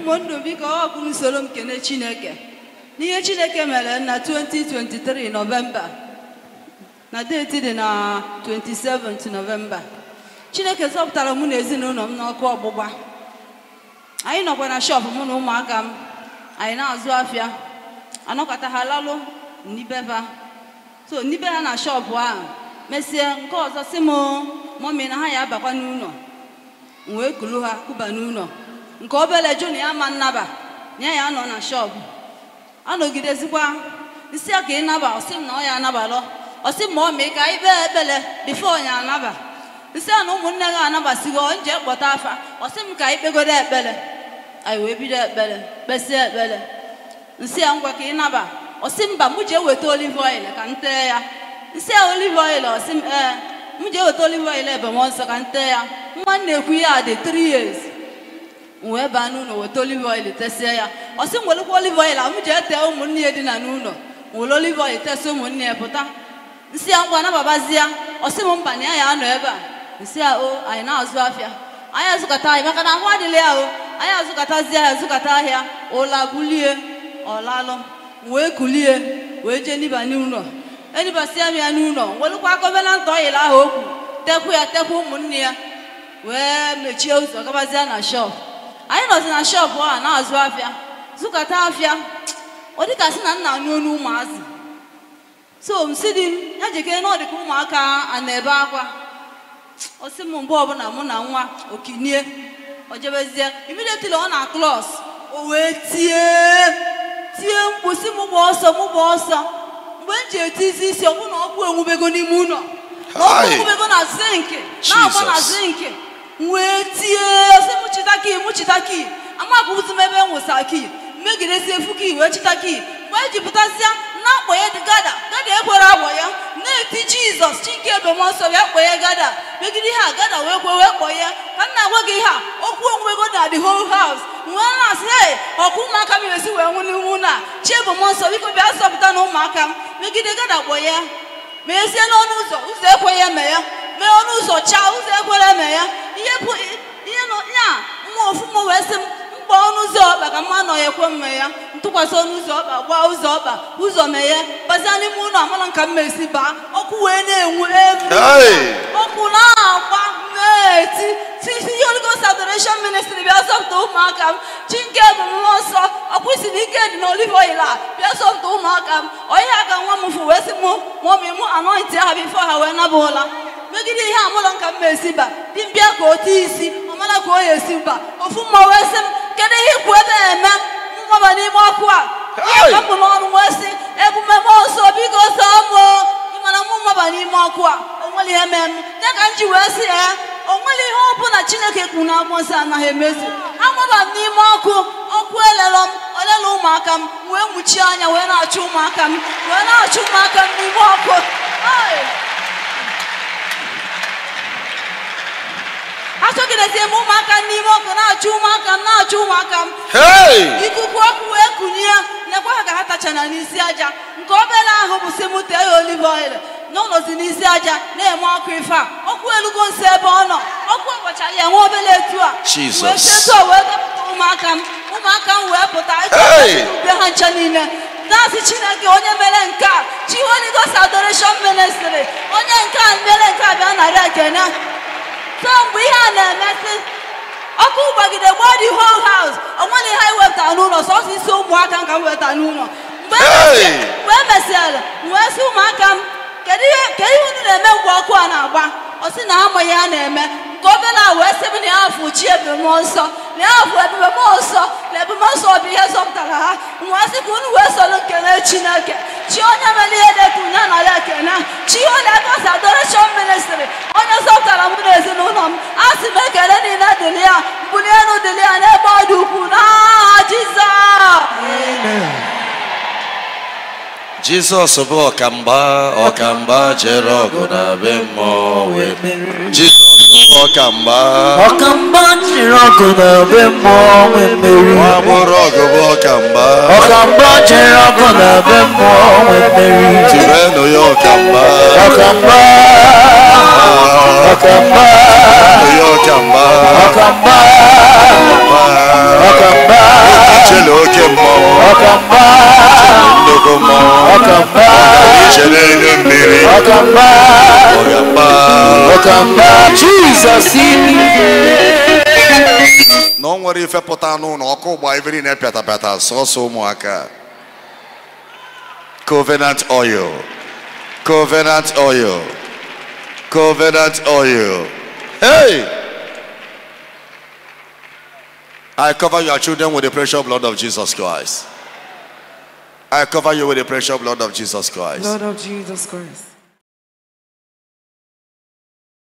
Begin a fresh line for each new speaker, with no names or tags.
ụmụnne biko ọ bụ usoro m kene chineke n'ihe chineke mere na 2023 nọvemba na deeti dị na 27 nọvemba chineke zọpụtara mụ na ezinụlọ m n'ọkụ ọgbụgba anyị nọkwa na shọpụ mụ na ụmụaka m anyị na-azụ afịa anọkọta ha lalụ n'ibeba so n'ibe ha na shọpụ ahụ mesịa nke ọzọ si m mọmi na ha ya abakwa n'ụlọ m wee kulu ha kuba n'ụlọ nke obere jụ na ya ma nnaba na ya ya nọ na shọpụ anọgidezikwa nsị ya ka ị naba ọsị m na ọ ya anabalọ ọsị m ma ọ mee ka anyị kpee ekpere bifo ya anaba nsị a na ụmụnne gị anabasigo nje kpọta afa ọsị m ka anyị kpegodo ekpere anyị wee bido ekpere kpesie ekpere nsị ya ngwa ka ị naba ọsị mba mụ jee weta olive oil ka m tee ya nsị ya olive oil ọsị m ee m jee weta olive oil ebe m nsọ ka m tee ya nwa m na-ekwu ya dị 3 years m wee baa n'ụlọ weta olive oil tesie ya ọsị m werekwa olive oil a m jee tee ụmụnne ya dina n'ụlọ m were olive oil tesie ụmụnne ya pụta nsị ya ngwa nababazi ya ọsị m mba na ya ya anọ ebe a nsị ya o anyị na-azụ afịa anyị azụkọta ahịa maka na ahụ adịla ya o anyị azụkọtazi ahịa azụkọta ahịa ụla bulie ọlalụ wee kulie wee jee niba n'ụlọ enibasịa m ya n'ụlọ welụkwa gọvanant ọyịl ahụ okwu tekwu ya tekwu ụmụnne ya wee mechie ụzọ gabazia na shọp anyị nọzi na shọpụ a na-azụ afịa zụkọta afịa ọ dịka sị na nna anyụ onu ụmụazị so m si di m ya jekere na ọ dịka ụmụaka a na-ebe akwa ọ sị m mgbe ọbụla mụ na nwa okinie o jebezie immediately ọ na klos o wee tie tie mkpu si mụ gba ọsọ mụ gba ọsọ mgbe m ji etizi isi ọ bụ na ọkụ enwubego n'ime ụlọ na ọkụ
Hai.
enwubego na zinki na-agba na
Jesus.
zinki m wee tie ọsị mụ chita ki mụ chita ki amapụzi m ebe m wụsa ki megidesi efu ki wee chita ki mgbe e ji pụtasịa na-akpọ ya dị gada gada ekwere agbọ ya na-eti jizọs chike ebemọsọ bịa kpọ ya gada megide ihe a gada wee kwe wee kpọ ya ka m na-agwa gị ihe a okwu onwego na the whole house wee na-asị hey ọkụ ụmụaka m esi wee nwụ n'ihu na chi ebemọsọ biko bịa zọpụta na ụmụaka m megide gada kpọ ya mezie n'ọnụ ụzọ ụzọ ekweghị eme ya mee ọnụ ụzọ chaa ụzọ ekwere eme ya ihe bụ ihe nọ ya nwa ofu m wee sị m mkpọ ọnụ ụzọ ọkpa ka mma nọ ya ekwe mme ya ntụkwasị ọnụ ụzọ ọkpa gbaa ụzọ ọkpa ụzọ meghe bazia n'ime ụlọ amala nka m esi baa ọkụ wee na-enwu elu
Hey!
ọkụ na-agba na-eti titi Holy Ghost Adoration Ministry bịa zọpụta ụmụaka m chi nke bụ mmụọ nsọ ọkụ isi na ike dị n'olive oil a bịa zọpụta ụmụaka m onye aka nwa m fụ wee sị mụ mụọmị mụ anọghịtị ha bifo ha wee naba ụla megide ihe amụlọ nka m esi ba dị mbịa ka o tie isi ọ mara ka o ya esi mba ofu mma wee sị m kedu ihe ikwu ebe a eme mmaba n'ime ọkụ a
Hey!
ihe kapụ n'ọnụ wee sị ebume mmụọ nsọ biko sọọ mụ ịmana mụ mmaba n'ime ọkụ a o nwere ihe mee m ya ka m ji wee sị ya o nwere ihe ọ bụla chineke kwuru na akwụkwọ nsọ anaghị emezu agbaba m n'ime ọkụ ọkụ elelọ m olela ụmụaka m wee mụchie anya wee na-achụ ụmụaka m wee na-achụ ụmụaka m n'ime ọkụ Ai! achọgidezie m ụmụaka m n'ime ọkụ na-achụ ụmụaka m na-achụ ụmụaka m
Hey!
ikuku ọkụ wee kunye lekwa ha ka ha tachana n'isi aja nke obere ahụ bụ si mụ tee ya olive oil n'ụlọzi n'isi aja na-eme ọkụ ife a ọkụ elugo nso ebe ọ nọ ọkụ ọgbachara ya nwa obere etu a
Jesus.
wee chetu a wee dọpụta ụmụaka m ụmụaka m wee pụta
Hey!
ube ha ncha niile na-asị chineke onye mere nke a chi Holy Ghost Adoration Ministry onye nke a mere nke a bịa narị ekene so mgbe ihe a na-emesị ọkụ gbagide gbaa the whole house o nwere ihe anyị wepụtara n'ụlọ sọsọ isi ụmụaka m ka m wepụtara n'ụlọ mgbe e
Hey!
mesịrị- mgbe e mesịrị m wee sị ụmụaka m kedu ihe kedu ihe unu na-eme mgbe ọkụ a na-agba ọ sị na amaghị ya na-eme nke obere a wee sị m na ya afụ chi ebube nsọ na ya afụ ebube mmụọ nsọ na ebube nsọ bụ ihe zọpụtara ha m wee sị ka unu wee soro nkele chineke chi onye mere ihe dị ka unye na ya ekene chi onye gosi adoration ministry onye zọpụtara mụ na ezinụlọ m a sị m ekele niile dịrị ya mbuli elu dịrị ya n'ebe ọ dị ukwuu n'aha jizọs
Jizọs bụ ọkamgba ọkamgba jere ọgụ na be mmụọ wee merie. Jizọs bụ ọkamgba
ọkamba jiri ọgụ na be mmụọ wee merie
nwa agbọrọ ọgụ bụ ọkamgba
ọkamba jiri ọgụ na be mmụọ wee merie
tirenụ ya ọkamgba
ọkamba ọkamba
tirenụ ya ọkamgba
ọkamba ọkamba
mmụọ
ọkamba
iche n'elu mmiri
ọkamba
ọgamba
ọkamba jizọs
na o nwere ife pụta n'ụlọ ọkụ gba iveri na-epịata pịata sọsọ ụmụaka covenant oil covenant oil covenant oil hey i cover your children with the precious blood of jesus christ i cover you with the precious blood of jesus christ
Lord of Jesus Christ.